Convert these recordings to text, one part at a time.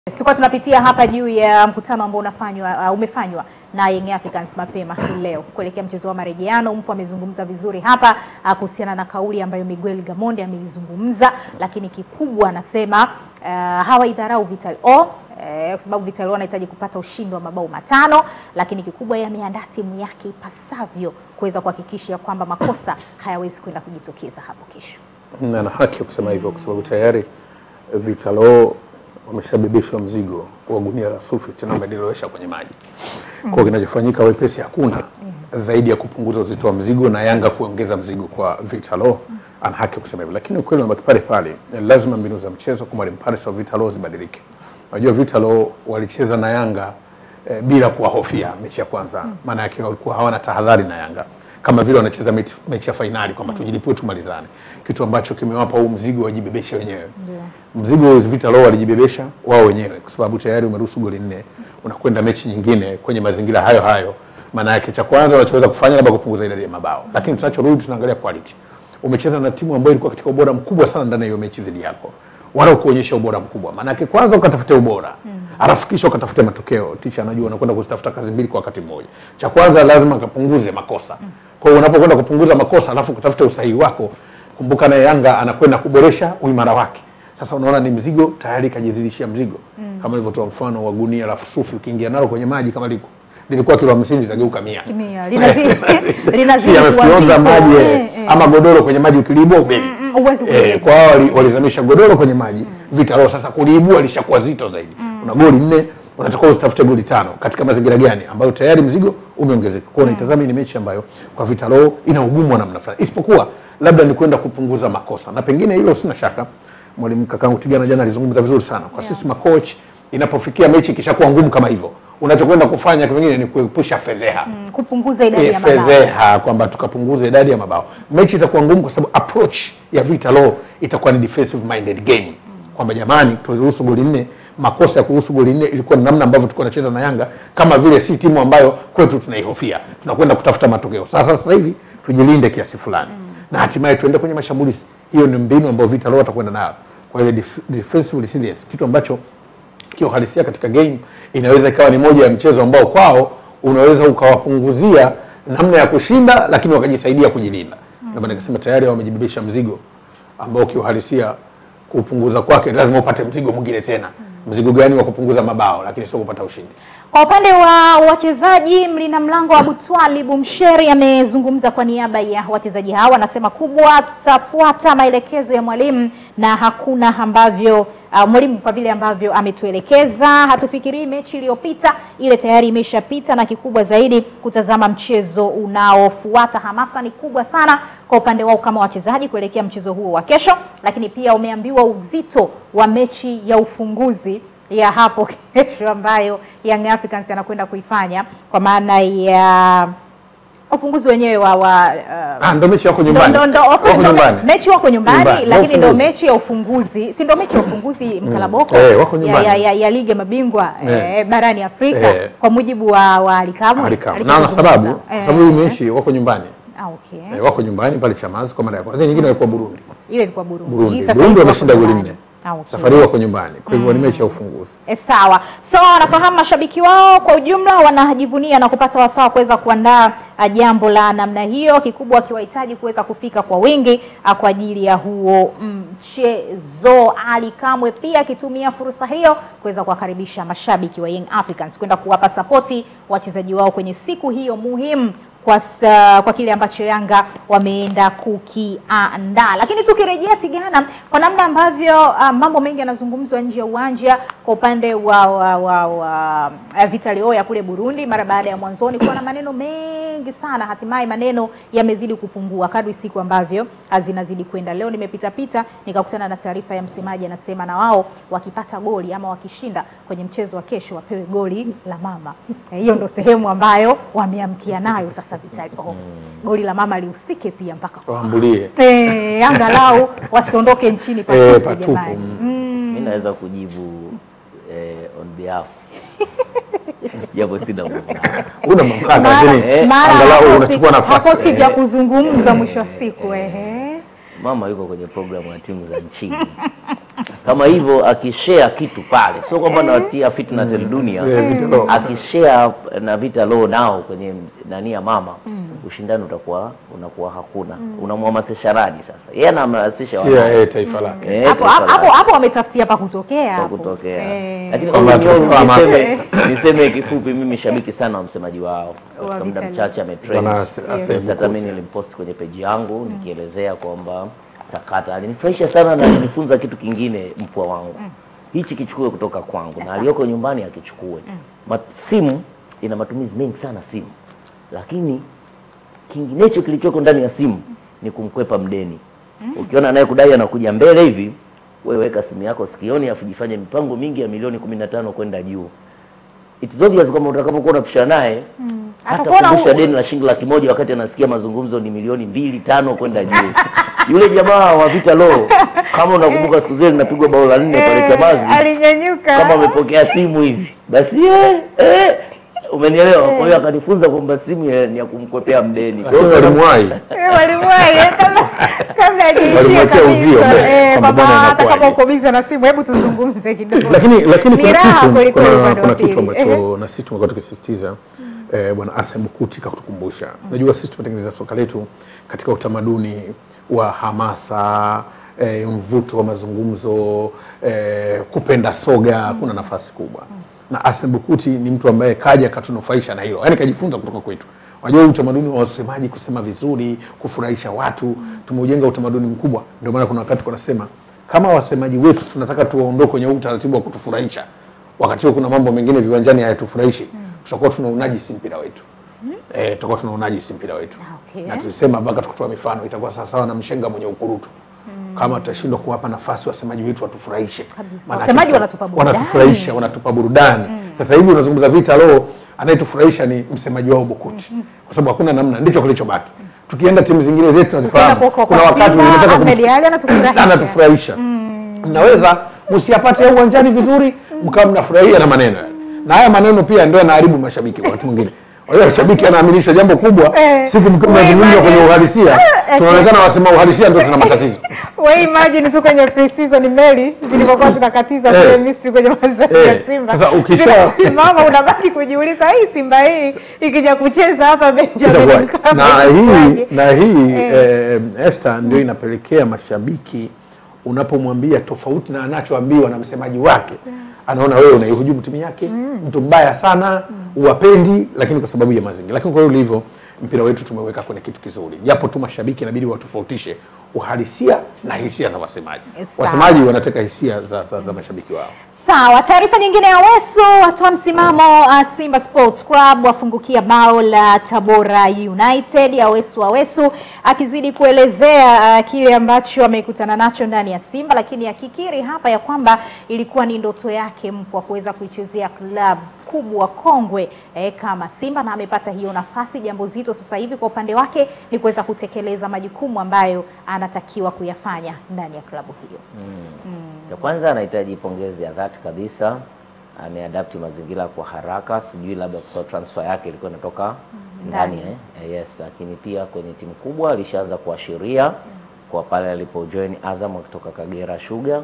Tulikuwa tunapitia hapa juu ya mkutano ambao unafanywa uh, umefanywa na Young Africans mapema hii leo kuelekea mchezo wa marejeano. Mpo amezungumza vizuri hapa uh, kuhusiana na kauli ambayo Miguel Gamondi ameizungumza, lakini kikubwa anasema uh, hawaidharau Vital O eh, kwa sababu Vital O anahitaji kupata ushindi wa mabao matano, lakini kikubwa yeye ameandaa timu yake ipasavyo kuweza kuhakikisha kwamba makosa hayawezi kwenda kujitokeza hapo kesho. na ana haki ya kusema hivyo kwa sababu tayari Vitalo wameshabebeshwa mzigo wa gunia la sufi tena wamelilowesha kwenye maji. Kwa hiyo kinachofanyika wepesi hakuna zaidi ya kupunguza uzito wa mzigo na Yanga kuongeza mzigo kwa Vitalo. Ana haki ya kusema hivyo, lakini ukweli unabaki pale pale, lazima mbinu za mchezo kwa mwalimu Paris wa Vitalo zibadilike. Unajua Vitalo walicheza na Yanga eh, bila kuwahofia mechi ya kwanza, maana yake walikuwa hawana tahadhari na Yanga kama vile wanacheza mechi, mechi ya fainali kwamba tujilipue tumalizane, kitu ambacho kimewapa huu mzigo wajibebeshe wenyewe. Mzigo Vitalo walijibebesha wao wenyewe, kwa sababu tayari umeruhusu goli nne, unakwenda mechi nyingine kwenye mazingira hayo hayo. Maana yake cha kwanza unachoweza kufanya labda kupunguza idadi ya mabao, lakini tunachorudi tunaangalia quality. Umecheza na timu ambayo ilikuwa katika ubora mkubwa sana ndani ya hiyo mechi dhidi yako, wala kuonyesha ubora mkubwa. Maana yake kwanza ukatafute ubora alafu kisha ukatafute matokeo. Ticha anajua unakwenda kuzitafuta kazi mbili kwa wakati mmoja. Cha kwanza lazima kapunguze makosa. Kwa hiyo unapokwenda kupunguza makosa alafu kutafuta usahihi wako, kumbuka naye Yanga anakwenda kuboresha uimara wake. Sasa unaona ni mzigo tayari kajizidishia mzigo, kama nilivyotoa mfano wa gunia la sufi, ukiingia nalo kwenye maji kama liko lilikuwa kilo 50 litageuka 100 Mia. Linazidi- linazidi si kuwa yamefyonza zito. maji Eh, eh, eh. ama godoro kwenye maji ukiliibua ubeli Mm, huwezi eh, kuliibua. kwa hao wali- walizamisha godoro kwenye maji Vitalo sasa kuliibua lishakuwa zito zaidi una goli nne unatakiwa usitafute goli tano katika mazingira gani ambayo tayari mzigo umeongezeka kwa hiyo unaitazama ni mechi ambayo kwa Vitalo ina ugumu wa namna fulani isipokuwa labda ni kwenda kupunguza makosa na pengine hilo sina shaka mwalimu kakangu Tigana jana alizungumza vizuri sana kwa sisi makoch inapofikia mechi ikishakuwa ngumu kama hivyo unachokwenda kufanya pengine ni kuepusha fedheha Mm, kupunguza idadi ya eh, mabao. fedheha kwamba tukapunguza idadi ya mabao. Mechi itakuwa ngumu kwa sababu approach ya Vitalo itakuwa ni defensive minded game, kwamba jamani, tuliruhusu goli nne. Makosa ya kuruhusu goli nne ilikuwa ni namna ambavyo tulikuwa tunacheza na Yanga, kama vile si timu ambayo kwetu tunaihofia, tunakwenda kutafuta matokeo. Sasa sasa hivi tujilinde kiasi fulani na hatimaye tuende kwenye mashambulizi. Hiyo ni mbinu ambayo Vitalo watakwenda nayo kwa ile def- defensive resilience, kitu ambacho kiuhalisia katika game inaweza ikawa ni moja ya mchezo ambao kwao unaweza ukawapunguzia namna ya kushinda, lakini wakajisaidia kujilinda. Ndio maana nikasema tayari wamejibebesha mzigo ambao kiuhalisia kupunguza kwake lazima upate mzigo mwingine tena. Mzigo gani wa kupunguza mabao, lakini sio kupata ushindi. Kwa upande wa wachezaji, mlina mlango wa Butwali Bumsheri amezungumza kwa niaba ya wachezaji hawa, anasema kubwa, tutafuata maelekezo ya mwalimu na hakuna ambavyo uh, mwalimu kwa vile ambavyo ametuelekeza, hatufikirii mechi iliyopita, ile tayari imeshapita, na kikubwa zaidi kutazama mchezo unaofuata. Hamasa ni kubwa sana kwa upande wao kama wachezaji kuelekea mchezo huo wa kesho, lakini pia umeambiwa uzito wa mechi ya ufunguzi ya hapo kesho ambayo Young Africans anakwenda kuifanya kwa maana ya ufunguzi wenyewe wa, wa uh, Ah, ndio mechi yako ndo, nyumbani. ndo, ndo, Wako ndo, nyumbani. mechi wako nyumbani, Nyumbani, na lakini ndo ufunguzi. mechi ya ufunguzi, si ndo mechi ya ufunguzi mkalaboko Eh, wako ya, nyumbani. ya, ya, ya ligi ya mabingwa Eh. eh, barani Afrika Eh. kwa mujibu wa, wa Alikamwe Alikam. Alikuwa Na na sababu akizungumza. Eh, sababu hii mechi wako nyumbani. ah, okay. Eh, wako nyumbani pale Chamazi kwa mara ya kwanza. Nyingine walikuwa Burundi. ile ilikuwa Burundi, Burundi. Hii sasa Burundi hivi wameshinda wako goli nyumbani. nne. Ah, okay. Safari hii wako nyumbani. Kwa hivyo ni mechi ya ufunguzi. E, sawa. So wanafahamu mashabiki wao kwa ujumla wanajivunia na kupata wasaa wa kuweza kuandaa ah, jambo la namna hiyo, kikubwa wakiwahitaji kuweza kufika kwa wingi ah, kwa ajili ya huo mchezo. Ali Kamwe pia akitumia fursa hiyo kuweza kuwakaribisha mashabiki wa Young Africans kwenda kuwapa sapoti wachezaji wao kwenye siku hiyo muhimu kwa, sa, kwa kile ambacho Yanga wameenda kukiandaa. Lakini tukirejea Tigana, kwa namna ambavyo uh, mambo mengi yanazungumzwa nje ya uwanja kwa upande wa, wa, wa, wa uh, Vital Oya kule Burundi, mara baada ya mwanzoni kuwa na maneno mengi sana, hatimaye maneno yamezidi kupungua kadri siku ambavyo uh, zinazidi kwenda. Leo nimepita pita nikakutana na taarifa ya msemaji, anasema na wao wakipata goli ama wakishinda kwenye mchezo wa kesho wapewe goli la mama. Eh, Hiyo ndo sehemu ambayo wameamkia nayo sasa Vital. Oh, goli la mama lihusike pia mpaka kwa Waambulie. eh, angalau wasiondoke nchini patupu Eh, patupu, jamani. mm. Mm. mi naweza kujibu eh, on behalf japo sina mamlaka. Una mamlaka Mara- lakini mara angalau hakosi- unachukua nafasi. hakosi vya kuzungumza mwisho wa siku ehe. Mama yuko kwenye programu ya timu za nchini kama hivyo akishare kitu pale, sio kwamba nawatia fitna tel dunia Eh, Vita Law. akishare na Vita Law nao kwenye nani ya mama, ushindani utakuwa unakuwa hakuna. Unamhamasisha radi sasa, yeye anahamasisha Pia wanae eh, taifa lake. Eh, hapo taifa hapo lake hapo wametafutia pa kutokea kwa hapo. kutokea. Eh, Lakini Kwamba all in all, tukapewa hamasa. niseme niseme kifupi, mimi shabiki sana wa msemaji wao. Wa Katika muda Vita mchache ametrend. Bwana Ase- Ase Yes, hata Bukuti. mimi nilimpost kwenye peji yangu nikielezea kwamba sakata alinifurahisha sana na alinifunza kitu kingine, mpwa wangu hichi kichukue kutoka kwangu na aliyoko nyumbani akichukue. Ma- Simu ina matumizi mengi sana simu, lakini kinginecho kilichoko ndani ya simu ni kumkwepa mdeni. Ukiona naye kudai anakuja mbele hivi, wewe weka simu yako sikioni, afu jifanye mipango mingi ya milioni 15 kwenda juu. It's obvious kwamba utakapokuwa unapishana naye hata Atakuwa na kumbusha u- deni la shilingi laki moja wakati anasikia mazungumzo ni milioni mbili tano kwenda juu. Yule jamaa wa Vita Law, kama unakumbuka siku zile linapigwa bao la nne pale Chamazi, alinyanyuka kama amepokea simu hivi basi eh, eh, umenielewa? Kwa hiyo akanifunza kwamba simu ya- ni ya kumkwepea mdeni. Kwa Kwa hiyo hiyo walimwahi. Eh, walimwahi eh, kabla kabla hajaishia Walimwachia uzio kabisa. mbele, Eh, kwamba kwamba bwana hata kama inakuwaje. uko busy na simu, hebu tuzungumze kidogo. lakini lakini Ni kuna raha kitu kweli kweli kuna, upande wa kuna kitu pili. ambacho na sisi tumekuwa tukisisitiza eh, bwana Asem Bukuti kakutukumbusha. Unajua sisi tumetengeneza soka letu katika utamaduni wa hamasa eh, mvuto wa mazungumzo eh, kupenda soga, kuna nafasi kubwa na Asem Bukuti ni mtu ambaye kaja katunufaisha na hilo, yaani kajifunza kutoka kwetu. Unajua utamaduni wa wasemaji kusema vizuri, kufurahisha watu, tumeujenga utamaduni mkubwa. Ndio maana kuna wakati kunasema kama wasemaji wetu tunataka tuwaondoe kwenye huu utaratibu wa kutufurahisha, wakati huo kuna mambo mengine viwanjani hayatufurahishi, tutakuwa tuna unajisi mpira wetu eh, tutakuwa tuna unajisi mpira wetu Okay. na tulisema mpaka tukatoa mifano, itakuwa sawasawa na mshenga mwenye ukurutu kama tutashindwa kuwapa nafasi wasemaji wetu watufurahishe. Kabisa. Maana Wasemaji tuta- wanatupa burudani. wanatufurahisha, wanatupa burudani. Sasa hivi unazungumza Vita Law, anayetufurahisha ni msemaji wao Bukuti, kwa sababu hakuna namna, ndicho kilichobaki. Tukienda timu zingine zetu tunazifahamu, Tukienda kwa- kwa kuna wakati Simba, unataka Ahmed kumsikia- Ali anatufurahisha. anatufurahisha mnaweza msiyapate ya uwanjani vizuri mkawa mnafurahia na maneno na haya maneno pia ndio yanaharibu mashabiki wakati mwingine Wale washabiki anaaminishwa jambo kubwa, Eh, siku mkiwa we mnazungumza imagine. kwenye uhalisia, Eh, tunaonekana wasema uhalisia ndio tuna matatizo. We imagine tu kwenye pre-season meli zilivyokuwa zinakatizwa Eh. kule Misri kwenye mazoezi ya Eh. Simba. Sasa ukisha- Zinasimama unabaki kujiuliza hii Simba hii ikija kucheza hapa Benjamin Itakuwa- Mkapa na hii itakuwaje? na hii Eh. eh, Esther ndio inapelekea mashabiki unapomwambia tofauti na anachoambiwa na msemaji wake anaona wewe unaihujumu timu yake mtu mbaya sana uwapendi lakini kwa sababu ya mazingira lakini kwa hiyo ulivyo mpira wetu tumeweka kwenye kitu kizuri japo tu mashabiki inabidi watofautishe uhalisia na hisia za wasemaji Sawa. wasemaji wanateka hisia za, za, za mashabiki wao Sawa, taarifa nyingine ya Wesu watoa msimamo uh, Simba Sports Club wafungukia bao la Tabora United. Awesu Awesu akizidi kuelezea uh, kile ambacho amekutana nacho ndani ya Simba, lakini akikiri hapa ya kwamba ilikuwa ni ndoto yake mpwa kuweza kuichezea klabu kubwa kongwe eh, kama Simba na amepata hiyo nafasi. Jambo zito sasa hivi kwa upande wake ni kuweza kutekeleza majukumu ambayo anatakiwa kuyafanya ndani ya klabu hiyo. Cha kwanza anahitaji pongezi ya dhati kabisa, ameadapti mazingira kwa haraka. Sijui labda kwa sababu transfer yake ilikuwa inatoka ndani Ndani. eh? Eh, yes, lakini pia kwenye timu kubwa alishaanza kuashiria kwa pale alipojoin Azam akitoka Kagera Sugar.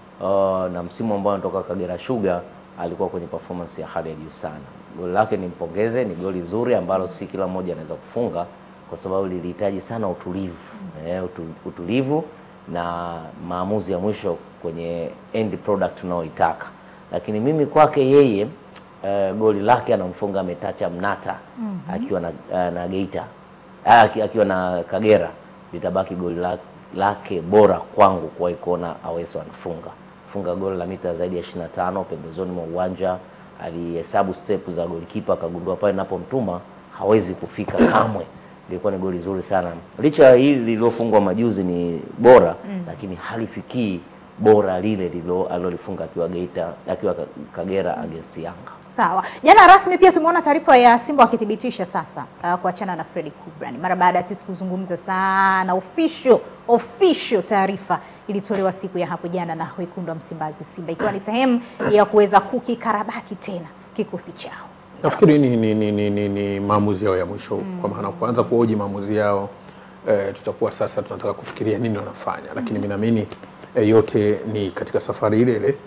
Uh, na msimu ambao anatoka Kagera Sugar alikuwa kwenye performance ya hali ya juu sana. Goli lake nimpongeze, ni goli zuri ambalo si kila mmoja anaweza kufunga kwa sababu lilihitaji sana utulivu eh, utu, utulivu na maamuzi ya mwisho kwenye end product tunaoitaka. Lakini mimi kwake yeye eh, goli lake anamfunga Metacha Mnata akiwa na, eh, na Geita Ah, aki- akiwa na Kagera, litabaki goli la- lake bora kwangu kuwahi kuona Aweso anafunga funga goli la mita zaidi ya 25 pembezoni mwa uwanja. Alihesabu step za golikipa akagundua pale napomtuma hawezi kufika kamwe. Ilikuwa ni goli zuri sana, licha ya hili lililofungwa majuzi ni bora lakini halifikii bora lile lilo alilolifunga akiwa Geita akiwa Ka- Kagera against Yanga. Sawa. Jana rasmi pia tumeona taarifa ya Simba wakithibitisha sasa uh, kuachana na Freddy Kubran mara baada ya sisi kuzungumza sana. Official official taarifa ilitolewa siku ya hapo jana na wekundu wa Msimbazi Simba, ikiwa ni sehemu ya kuweza kukikarabati tena kikosi chao. Nafikiri ni, ni, ni, ni, ni, ni maamuzi yao ya mwisho kwa maana kuanza kuhoji maamuzi yao eh, tutakuwa sasa tunataka kufikiria nini wanafanya, lakini mimi naamini e, yote ni katika safari ile ile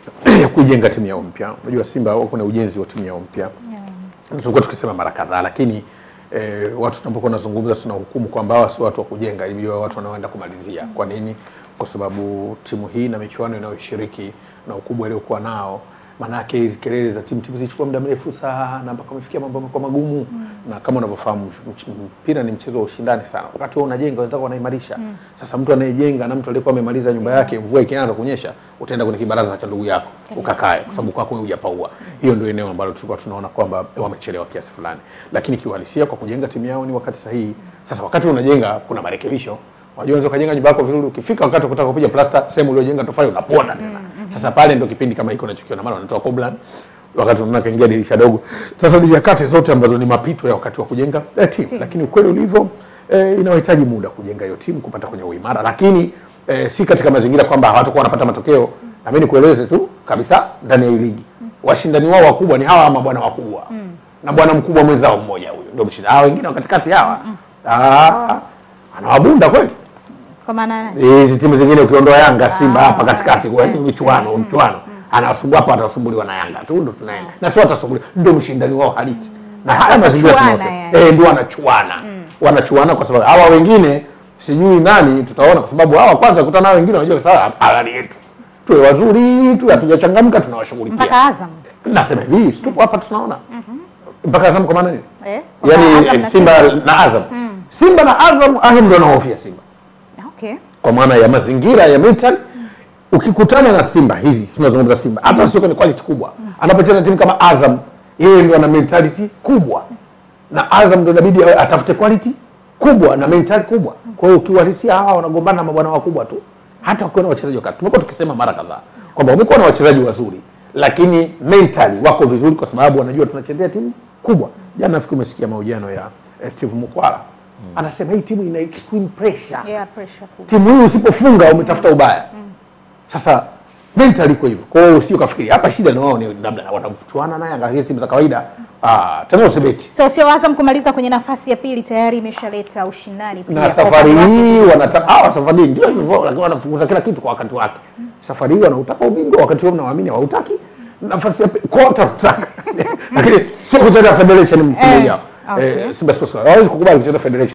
ya kuijenga timu yao mpya. Unajua Simba wako na ujenzi wa timu yao mpya tulikuwa tukisema mara kadhaa, lakini eh, watu tunapokuwa nazungumza tunahukumu kwamba hawa si watu wa kujenga, ili wawe watu wanaoenda kumalizia. Kwa nini? Kwa sababu timu hii na michuano inayoshiriki na ukubwa iliokuwa nao, maanake hizi kelele za timu timu zilichukua muda mrefu sana mpaka wamefikia mambo yamekuwa magumu na kama unavyofahamu mch- mpira ni mchezo wa ushindani sana. Wakati wewe unajenga wenzako wanaimarisha. Sasa mtu anayejenga na mtu aliyekuwa amemaliza nyumba yake, mvua ikianza kunyesha, utaenda kwenye kibaraza cha ndugu yako ukakae, kwa sababu kwako wewe hujapaua. Hiyo ndio eneo ambalo tulikuwa tunaona kwamba wamechelewa kiasi fulani, lakini kiuhalisia kwa kujenga timu yao ni wakati sahihi. Sasa wakati unajenga kuna marekebisho Unajua unaweza kujenga nyumba yako vizuri, ukifika wakati wa kutaka kupiga plasta, sehemu uliojenga tofali unaponda tena. Sasa pale ndio kipindi kama hiko unachokiona, maana wanatoa koblan wakati unaona kaingia dirisha dogo. Sasa ni nyakati zote ambazo ni mapito ya wakati wa kujenga eh, timu, lakini ukweli ulivyo eh, inahitaji muda kujenga hiyo timu kupata kwenye uimara, lakini eh, si katika mazingira kwamba hawatakuwa wanapata matokeo. Na mimi nikueleze tu kabisa, ndani ya hii ligi washindani wao wakubwa ni hawa mabwana wakubwa na bwana mkubwa mwenzao mmoja huyo ndio mshindani. Hawa wengine wa katikati hawa ah, anawabunda kweli Kwa maana hizi timu zingine ukiondoa Yanga, Simba hapa katikati kwa hiyo michuano mchuano anasumbua hapa, atasumbuliwa na Yanga tu, ndo tunaenda na sio atasumbuliwa, ndio mshindani wao halisi, na haya mazingira Watachuana, tunayosema yani. eh, ndio wanachuana wanachuana, kwa sababu hawa wengine sijui nani tutaona, kwa sababu hawa kwanza kutana nao wengine wanajua sawa, halali yetu tuwe wazuri tu, hatujachangamka tunawashughulikia. mpaka Azam Nasema hivi, si tupo hapa tunaona mpaka Azam kwa maana nini? eh? Mpaka Yani Azam eh, na Simba na Azam, Simba na Azam, Azam ndio anahofia Simba Okay. kwa maana ya mazingira ya mental. Ukikutana na Simba hizi, si tunazungumza Simba, hata sio kwenye quality kubwa, anapocheza timu kama Azam, yeye ndio ana mentality kubwa, na Azam ndio inabidi awe- atafute quality kubwa na mentality kubwa. Kwa hiyo ukiwarisia hawa wanagombana na mabwana wakubwa tu, hata ukiwa na wachezaji wakati, tumekuwa tukisema mara kadhaa kwamba umekuwa na wachezaji wazuri, lakini mentally wako vizuri, kwa sababu wanajua tunachezea timu kubwa. Jana nafikiri umesikia mahojiano ya eh, Steve Mukwala anasema hii timu ina extreme pressure Yeah, pressure kubwa. timu hii usipofunga umetafuta ubaya. Sasa mental iko hivyo. Kwa hiyo usio kafikiri hapa shida ni wao ni labda wanavuchuana na Yanga hizi timu za kawaida. Ah, tena usibeti. So sio Azam kumaliza kwenye nafasi ya pili tayari imeshaleta ushindani pia. Na kwa safari upande wake hii binafsi. wanataka ah, safari hii ndio hivyo lakini wanafunguza kila kitu kwa wakati wake. Safari hii wanautaka ubingwa wakati wao mnawaamini hawautaki. Nafasi ya pili kwa watataka. Lakini sio kucheza federation msimu Eh, ujao. okay. Eh, Simba Sports Club hawezi kukubali kucheza federation